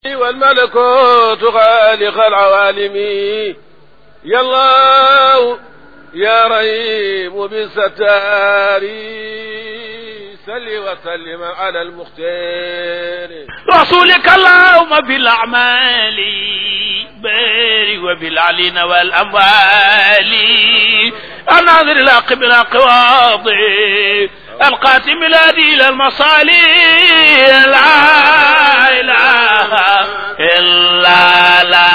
والملكوت خالق العوالم يا الله يا رحيم بالستار سل وسلم على المختار رسولك اللهم بالأعمال بارك وبالعلين والأموال الناظر الحق بالأقواض القاتم الهادي إلى المصالي لا إله إلا لا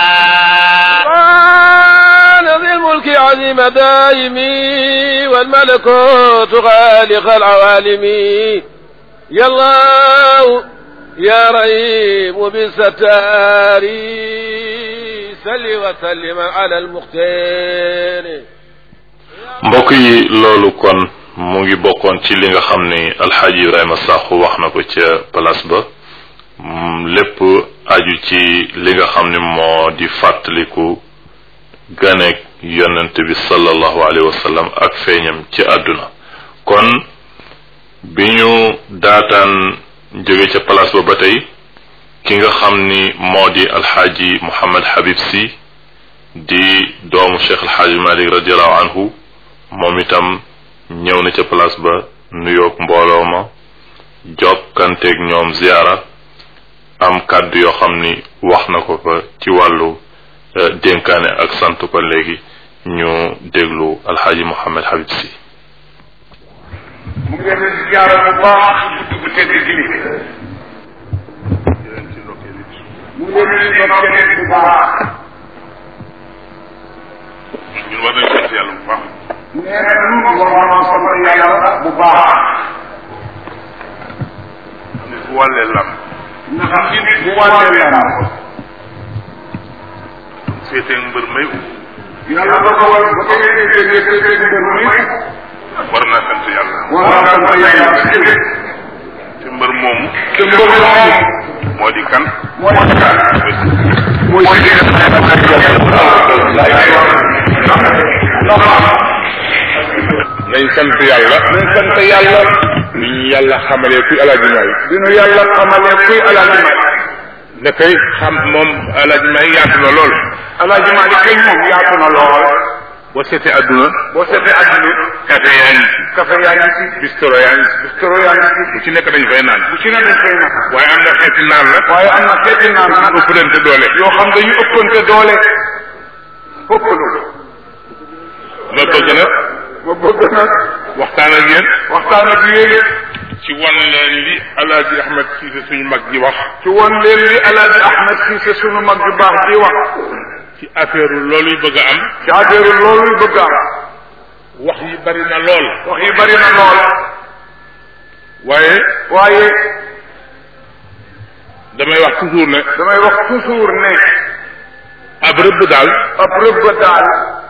سبحان ذي الملك عظيم دائمي والملكوت خالق العوالم يا الله يا رحيم بالستار سل وسلم على المختار mbokk yi loolu kon mu ngi bokkoon ci li nga xam ni alxaaji ibrahima sàqu wax na ko ca place ba lépp aju ci li nga xam ni moo di fàttaliku ganeeg yonent bi sallallahu alayhi wa sallam ak feeñam ci àdduna kon bi ñu daataan jóge ca place ba ba tey ki nga xam ni moo di alxaaji muhammad habib si di doomu cheikh alxaaji malik radiallahu anhu moom itam ñëw na ca place ba nuyoog mbooloo ma jokkanteeg ñoom ziyaara am kàddu yoo xam ni wax na ko fa ci wàllu dénkaane ak sant ko léegi ñu déglu alxaaji Mouhamed Habib si mu ngi leen di ziyaara bu baax guddi gu tedd gi li mu ngi leen di ndokkeel bu baax ñun war nañ sant yàlla bu baax nee na ñun war naa sant yàlla bu baax nit bu wàllee lam ndax nit bu wàllee lam féetee mbër may yàlla da ko war ba ko yéene jógee jógee mbër mi war naa sant yàlla war naa sant yàlla te mbër moomu te mbër moomu moo di kan moo di kan mooy si nañ sant yàlla nañ sant yàlla bi ñu yàlla xamalee kuy alaaji maay bi nu yàlla xamalee kuy alaaji Maalik ne koy xam moom alaaji maay yaatu na lool alaaji Maalik kay moom yaatu na lool boo seetee adduna boo seetee àdduna café yaa ngi ci café yaa ngi ci bistro yaa ngi ci bistro yaa ngi ci bu ci nekk dañ fay naan bu ci ne dañ koy naan waaye am na xeeti naan la waaye am na xeeti naan nag ëpp leen te doole yoo xam dañu ëppante doole ëpp lu ma bëgg nag ma bëgg nag waxtaan ak yéen waxtaan ak yéen ci wan leen li alaaji ahmed siise suñu mag ji wax ci woon leen li alaaji Ahmed Cissé sunu mag bi baax di wax ci affaire looluy bëgg a am ci affaire loolu bëgg am wax yi bari na lool wax yi bari na lool waaye waaye damay wax toujours ne damay wax toujours ne ab rëbb daal ab rëbb daal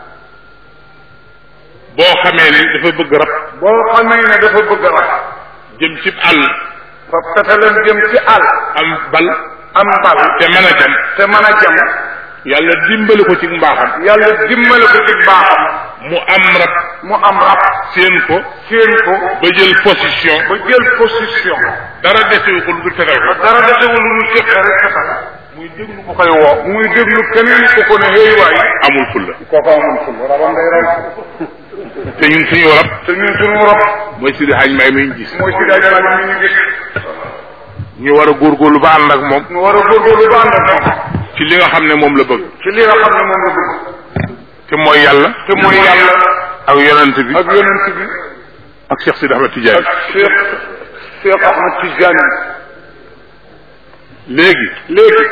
boo xamee ni dafa bëgg rab boo xamee ne dafa bëgg a wax jëm ci àll fa petalam jëm ci àll am bal am mbal te mën a jam te mën a jam yàlla dimbali ko ci mbaaxam yàlla dimbale ko ci baaxam mu am rab mu am rab seen ko séen ko ba jël position ba jël position dara desewu ko lu dul fetal ko dara desewul lu ñu fexe rek fetal muy déglu bu koy woo muy déglu keneen ku ko ne hey waay amul fulla kooku amul ful rabam day raw te ñun suñu rab te ñun suñu rab mooy Sidi Hadj Mbaye mi ñu gis mooy si daaj maa mi ñu gis ñu war a góorgóorlu ba ànd ak moom ñu war a góorgóorlu ba ànd ak moom ci li nga xam ne moom la bëgg ci li nga xam ne moom la bëgg te mooy yàlla te mooy yàlla ak yonent bi ak yonent bi ak Cheikh Sidi Ahmed Tidiane ak Cheikh Cheikh Ahmed Tidiane léegi léegi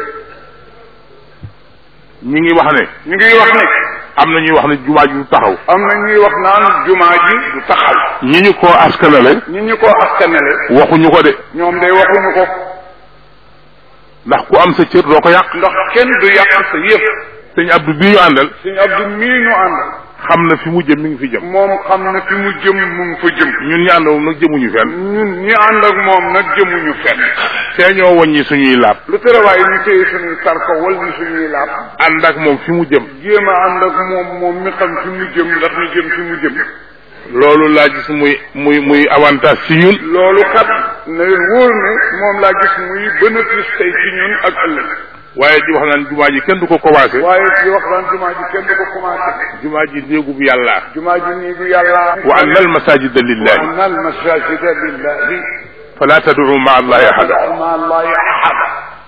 ñi ngi wax ne ñu ngi wax ne am na ñuy wax ne jumaa ji du taxaw am na ñuy wax naan jumaa ji du taxaw ñi ñu koo askanale ñi ñu ko askanale waxuñu ko de ñoom day waxuñu ko ndax ku am sa cër doo ko yàq ndax kenn du yàq sa yëf sëñ Abdou bii ñu àndal suñu Abdou mii ñu ànd xam na fi mu jëm mi ngi fi jëm moom xam na fi mu jëm mu ngi fa jëm ñun ñu ànd moom nag jëmuñu fenn ñun ñi ànd ak moom nag jëmuñu fenn see ñoo wàññi suñuy laab lu tere waaye ñu téye suñuy tarko wal ñu suñuy laab ànd ak moom fi mu jëm jéem a ànd ak moom moom mi xam fi mu jëm ndax ñu jëm fi mu jëm loolu laa gis muy muy muy avantage ci ñun loolu kat na leen wóor ne moom laa gis muy bénéfice tey ci ñun ak ëllëg waaye di wax naan jumaa ji kenn du ko commencé waaye di wax naan jumaa ji kenn du ko commencé jumaa ji néegub yàlla jumaa ji nii bu yàlla wa anna almasajida wa lillahi anna almasajida lillahi fala tad'u ma allahi ahada ma allahi ahada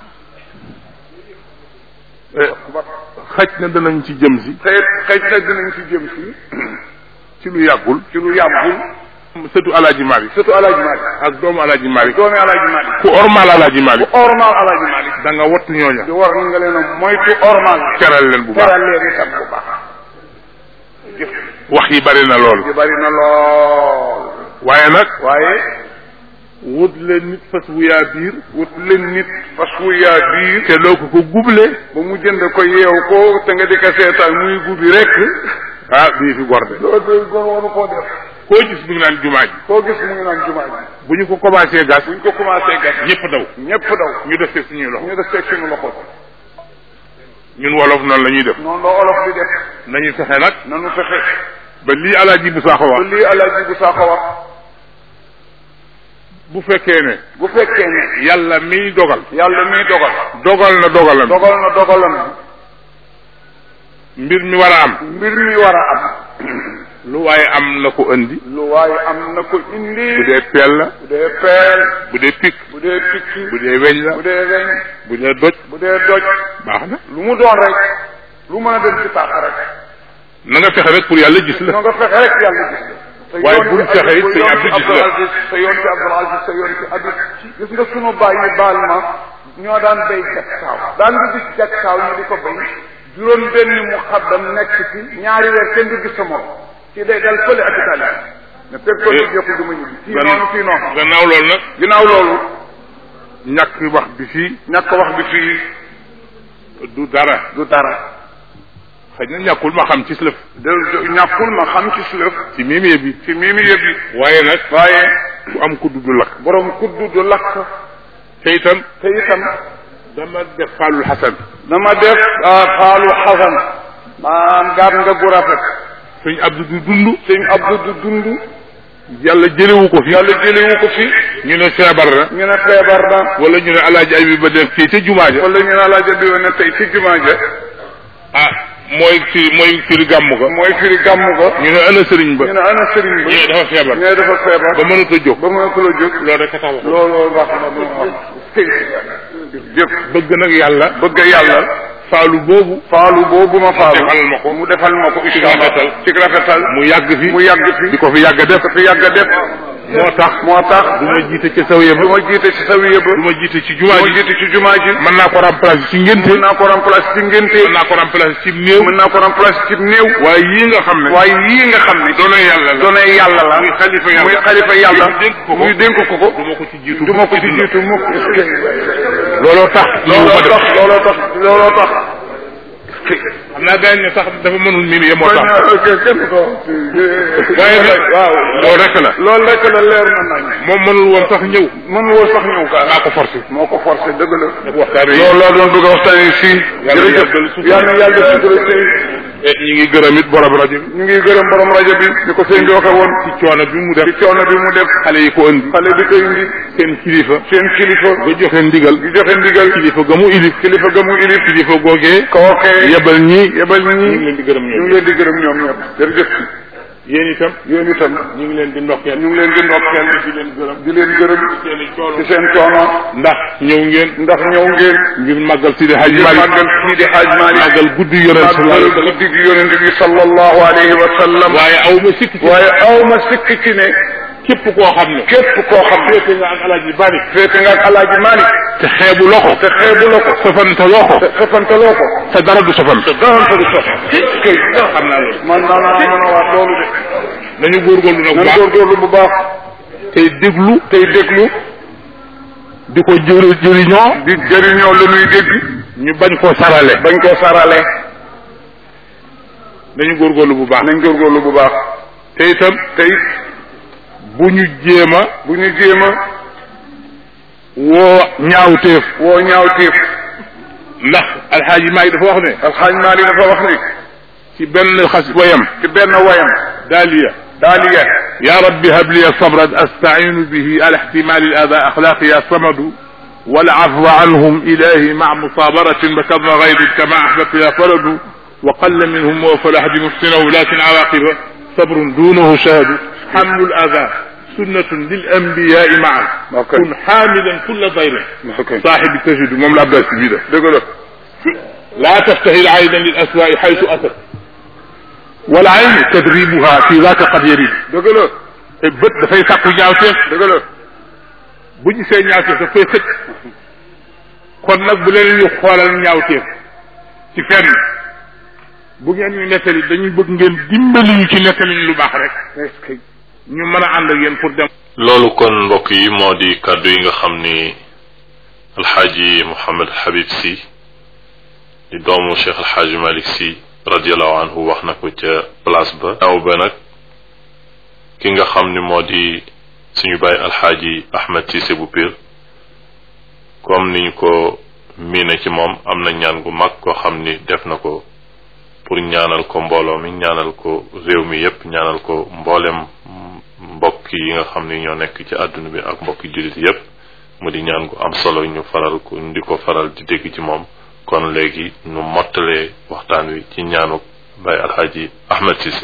xaj na danañ ci jëm si te xëy na dinañ ci jëm si ci lu yàggul ci lu yàggul sëtu alaaji Malik surtout alaaji Malik ak doomu alaaji Malik doomi alaaji Malik ku ormal alaaji Malik ormal alaaji Malik da nga wattu ñooña di war nga leen a moytu ormal keral leen bu baax teral leen itam bu baax jëf wax yi bari na lool ji bari na lool waaye nag waaye wut leen nit fas wu yaa biir wut leen nit fas wu yaa biir te loo ko ko guble ba mu jënd ko yeew ko te nga di ko seetaan muy guddi rek ah bii fi gorde loolu de góor waru koo def koo gis mu ngi naan jumaa ji koo gis mu ngi naan jumaa ji bu ñu ko commencé gas buñ ko commencé gas ñëpp daw ñëpp daw ñu def ci suñuy loxo ñu def teg suñu loxo ñun wolof noonu la ñuy def noonu la olof di def nañu fexe nag nanu fexe ba lii alaaji bu saaxo ba wax lii alaaji bu saako wax bu fekkee ne bu fekkee ne yàlla miy dogal yàlla miy dogal dogal na dogalam dogal na dogalam mbir mi war a am mbir mi war a am lu waaye am na ko indi lu waaye am na ko indi bu dee peel la bu dee peel bu dee pik bu dee picc bu dee weñ la bu dee weñ bu dee doj bu dee doj baax na lu mu doon rek lu mën a dem ci tàq rek na nga fexe rek pour yàlla gis la noo nga fexe rek yàlla gis la te Waaye yoon bul ci fexe it Abdou- sëñ yoon Abdou ci gis la. Abdou Aziz sa yoon ci Abdou Aziz sa yoon ci Abdou gis nga sunu bàyyi baal ma ñoo daan béy jak saaw daan nga gis jak saaw ñu di ko béy juróom benn mu xaddam nekk ci ñaari weer kenn du gis sa morom ci day dal fële ak Italie ne fekk ko ñu jëkku du ma ñibbi kii noonu kii noonu gannaaw loolu nag ginnaaw loolu ñàkk wax bi fii ñàkk wax bi fii du dara du dara xëy na ñàkkul ma xam ci lëf de ñàkkul ma xam ci sulëf ci miimie bi ci mii mi yëpp yi waaye nag waaye ku am ku dudd lakk borom kuddu du lakk te itam te itam dama def faalul xasan dama def xaalu xasan maanaam gaat nga gu rafet suñ abdu du dund sëñ Abdou du dund yàlla jëlewu ko fi yàlla jëlewu ko fi ñu ne feebar na ñu ne feebar na wala ñu ne alaaji ay bi ba def fii te jumaa ja wala ñu ne laaja bi ne tey ci jumaa ja ah mooy firi mooy firi gàmm ga mooy firi gàmm ga ñu ne ana sëriñ ba ñu ne ana sëriñ ba ñu ne dafa feebar ñu ne dafa feebar ba mënut a jóg ba mënatu la jóg loolu rek a tax wax loolu wax na lu wax jëf bëgg nag yàlla bëgg yàlla faalu boobu faalu boobu ma faalu defal ma ko mu defal ma ko ci rafetal ci rafetal mu yàgg fi mu yàgg fi di ko fi yàgg def ko fi yàgg a def moo tax moo tax du ma jiite ca sawiya ba du ma jiite ci sawiya ba du ma jiite ci du jumaa ma ji jiite ci jumaa ji mën naa ko remplacer ci ngénte mën naa ko remplacer ci ngénte mën naa ko remplacer ci néew mën naa ko remplacer ci néew waaye yii nga xam ne waaye yii nga xam ne doone yàlla la doone yàlla la muy xalifa yàlla muy xalifa yàlla muy dénk ko ko muy dénk ko ko du ma ko ci jiitu du ma ko ci jiitu mukk looloo tax looloo tax looloo tax looloo tax xam naa gaañ ne sax dafa mënul mimi ye moo tax kenn ko waaye nag waaw loolu rek la loolu rek la leer na nañ moom mënul woon sax ñëw mën woo sax ñëw kaa maa ko forcé moo ko forcé dëgg la dafa waxtaane loolu laa doon bëgg a waxtaanee fii Yàlla jërëjëf yàggal sutura. yàlla na yàlla sutura tey ñi ngi gërëm it borom rajo bi ñu ngi gërëm borom rajo bi ni ko sëñ bi waxee woon ci coono bi mu def ci coono bi mu def xale yi ko indi xale bi ko indi seen kilifa seen kilifa ba joxe ndigal gi joxe ndigal kilifa ga mu ilif kilifa ga mu ilif kilifa googee kookee yebal ñii yebal ñu ngi ñi leen di gërëm ñu ñoom ngi leen di gërëm ñoom ñëpp jërëjëf yéen itam yéen itam ñu ngi leen di ndokkeel ñu ngi leen di ndokkeel di leen gërëm di leen gërëm seen i coono ci seen coono ndax ñëw ngeen ndax ñëw ngeen ngir màggal Sidi Hadj ngir Malick màggal kii di Hadj Malick màggal guddi yonent sallallahu alayhi wa màggal sallam guddi gi yonent bi sallallahu alayhi wa sallam waaye aw ma sikk ci waaye aw ma sikk ci ne képp koo xam ne képp koo xam ne féete nga ak alaaji Malick féete nga ak alaaji Malick te xeebu loko te xeebu la ko sofante loo ko te xëfantaloo ko te dara du sofante daanta du sox kay xam naa loolu man naa naa mën a waat loolu de nañu góorgóorlu nag bu nan baax góorgóorlu bu baax tey déglu tey déglu di ko jëri jëriñoo di jëriñoo la ñuy dégg ñu bañ koo sarale bañ koo sarale nañu góorgóorlu bu baax nañ góorgóorlu bu baax te itam tey bu ñu jéem a bu ñu jéem a woo ñaawteef woo ñaaw tiif ndax alxaaji Maalik dafa wax ne alxaaj Maalik dafa wax ni ci benn xas wayam ci benn wayam daaliya daaliya يا رب هب لي صبرا استعين به على احتمال الاذى اخلاقي يا صمد والعفو عنهم إلهي مع مصابرة بكظم غير كما أحببت يا فرد وقل منهم وفلاح بمحسنه لكن عواقبه صبر دونه شهد حمل الأذى سنة للأنبياء معا Okay. كن حاملا كل ضير Okay. صاحب التجد moom la Abbas bi def dëgg la لا تفتهل عينا للأسواء حيث أتت والعين تدريبها في ذاك قد يريد dëgg la bët dafay sàkku ñaawteef dëgg la bu ñu see ñaawteef daf koy xëcc kon nag bu leen ñu xoolal ñaawteef ci fenn bu ngeen ñu nettali dañuy bëgg ngeen dimbali ñu ci nettali ñu lu baax rek est-ce que ñu mën a ànd ak yéen pour dem loolu kon mbokk yi moo di kàddu yi nga xam ni alxaaji Mouhamed Habib si di doomu Cheikh alxaaji Malick si radiallahu anhu wax na ko ca place ba aw ba nag ki nga xam ni moo di suñu bàyyi alxaaji Ahmed Cissé bu Pire comme ni ñu ko miine ci moom am na ñaan gu mag koo xam ni def na ko pour ñaanal ko mbooloo mi ñaanal ko réew mi yépp ñaanal ko mboolem mbokk yi nga xam ni ñoo nekk ci àdduna bi ak mbokki jullit yépp mu di ñaan gu am solo ñu faral ko ñu di ko faral di dégg ci moom kon léegi nu mottalee waxtaan wi ci ñaanu Baay Alxaaji Ahmed Cissé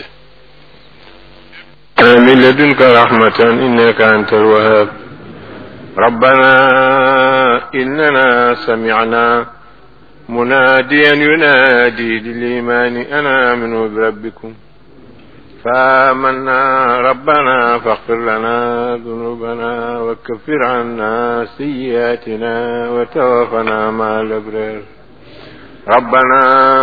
من لدنك رحمة إنك أنت الوهاب ربنا إننا سمعنا مناديا ينادي للإيمان أنا آمنوا بربكم فآمنا ربنا فاغفر لنا ذنوبنا وكفر عنا سيئاتنا وتوفنا مع الأبرار ربنا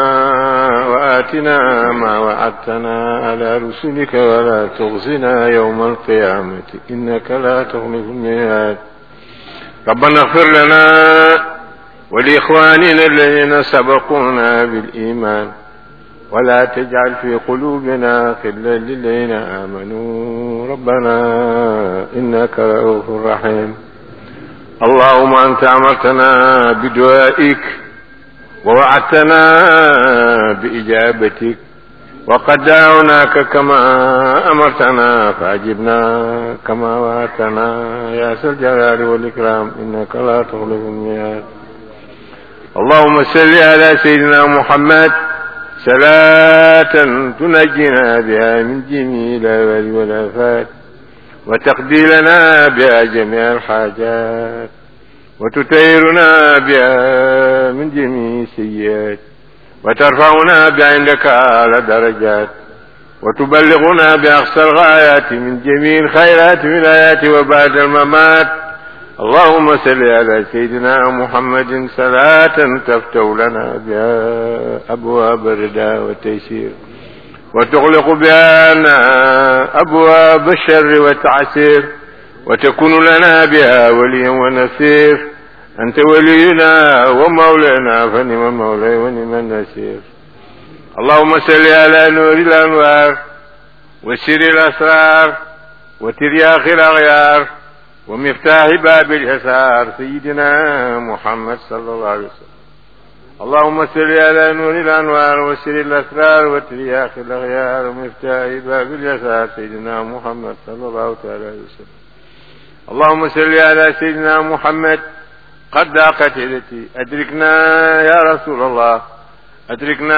وآتنا ما وعدتنا على رسلك ولا تخزنا يوم القيامة إنك لا تخلف الميعاد ربنا اغفر لنا ولإخواننا الذين سبقونا بالإيمان ولا تجعل في قلوبنا غلا للذين آمنوا ربنا إنك رؤوف رحيم اللهم أنت أمرتنا بدعائك ووعدتنا بإجابتك وقد دعوناك كما أمرتنا فأجبنا كما وعدتنا يا ذا الجلال والإكرام إنك لا تخلف الميعاد اللهم صل على سيدنا محمد صلاة تنجينا بها من جميع الأهوال والآفات وتقضي لنا بها جميع الحاجات وتطهرنا بها من جميع السيئات وترفعنا بعندك على درجات وتبلغنا بأقصى الغايات من جميع الخيرات في الآيات وبعد الممات اللهم صل على سيدنا محمد صلاة تفتح لنا بها أبواب الرداء والتيسير وتغلق بها أبواب الشر والتعسير وتكون لنا بها وليا ونصير أنت ولينا ومولانا فنعم المولى ونعم النصير اللهم صل على نور الأنوار وسر الأسرار وترياق الأغيار ومفتاح باب اليسار سيدنا محمد صلى الله عليه وسلم اللهم صل على نور الأنوار وسر الأسرار وترياق الأغيار ومفتاح باب اليسار سيدنا محمد صلى الله تعالى عليه وسلم اللهم صل على سيدنا محمد قد ضاقت يدتي أدركنا يا رسول الله أدركنا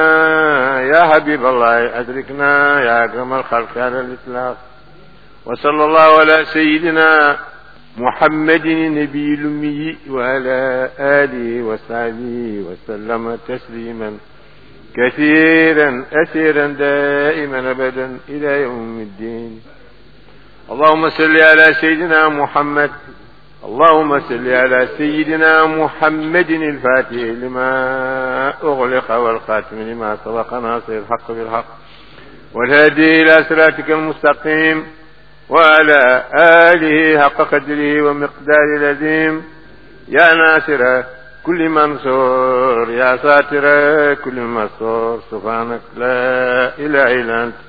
يا حبيب الله أدركنا يا أكرم الخلق على الإطلاق وصلى الله على سيدنا محمد النبي الأمي وعلى آله وصحبه وسلم تسليما كثيرا أسيرا دائما أبدا إلى يوم الدين اللهم صل على سيدنا محمد اللهم صل على سيدنا محمد الفاتح لما أغلق والخاتم لما سبق ناصر الحق بالحق والهادي إلى صراطك المستقيم وعلى آله حق قدره ومقدار العظيم يا ناصر كل منصور يا ساتر كل مسرور سبحانك لا إله إلا أنت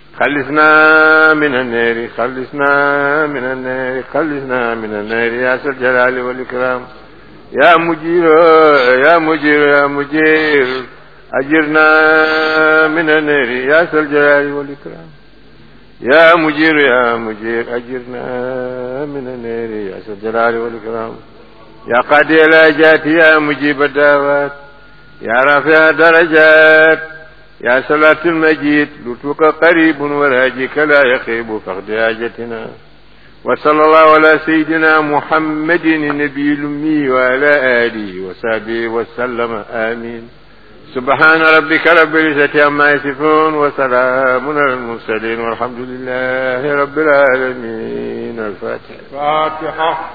خلصنا من النار خلصنا من النار خلصنا من النار يا ذا الجلال والإكرام يا مجير يا مجير يا مجير أجرنا من النار يا ذا الجلال والإكرام يا مجير يا مجير أجرنا من النار يا ذا الجلال والإكرام يا قاضي الحاجات يا مجيب الدعوات يا رافع الدرجات يا صلاة المجيد لطفك قريب وراجك لا يخيب فقد حاجتنا وصلى الله على سيدنا محمد النبي الأمي وعلى آله وصحبه وسلم آمين سبحان ربك رب العزة عما يصفون وسلام على المرسلين والحمد لله رب العالمين الفاتحة فاتحة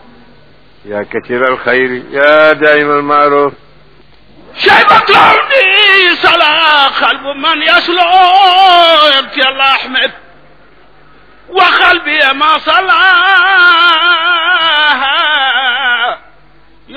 يا كثير الخير يا دائم المعروف شيبة العوني